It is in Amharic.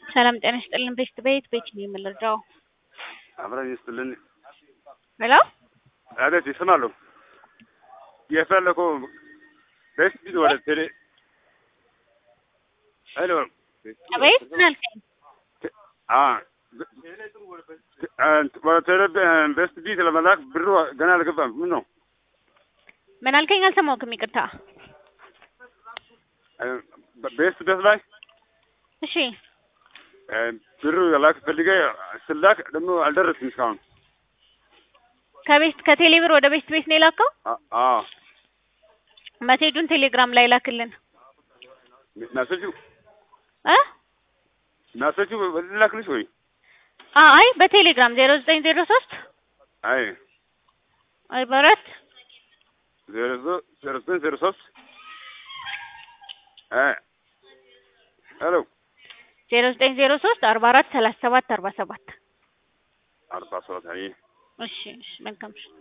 ሰላም ጤና ይስጥልን። ቤት ቤት ቤት ነው የምንረዳው። አብረን ይስጥልን። ሄሎ አቤት፣ ይሰማሉ። የፈለከው ቤት ቢት ወደ ቴሌ ሄሎ አቤት ምን አልከኝ? አ ወደ ቴሌ ቤስት ቢት ለመላክ ብሩ ገና አልገባም። ምን ነው ምን አልከኝ? አልሰማሁህም፣ ይቅርታ። ቤስት ቤት ላይ እሺ ብሩ ላክ ፈልገ ስላክ ደግሞ አልደረስም እስካሁን። ከቤት ከቴሌ ብር ወደ ቤት ቤት ነው የላከው። አዎ መሴጁን ቴሌግራም ላይ ላክልን ናሰቹ እ ናሰቹ ላክልሽ ወይ? አይ በቴሌግራም ዜሮ ዘጠኝ ዜሮ ሶስት አይ አርባ አራት ዜሮ ዜሮ ዘጠኝ ዜሮ ሶስት አይ ሄሎ ዜሮ ዘጠኝ ዜሮ ሶስት አርባ አራት ሰላሳ ሰባት አርባ ሰባት አርባ ሰባት አይ እሺ እሺ መልካም እሺ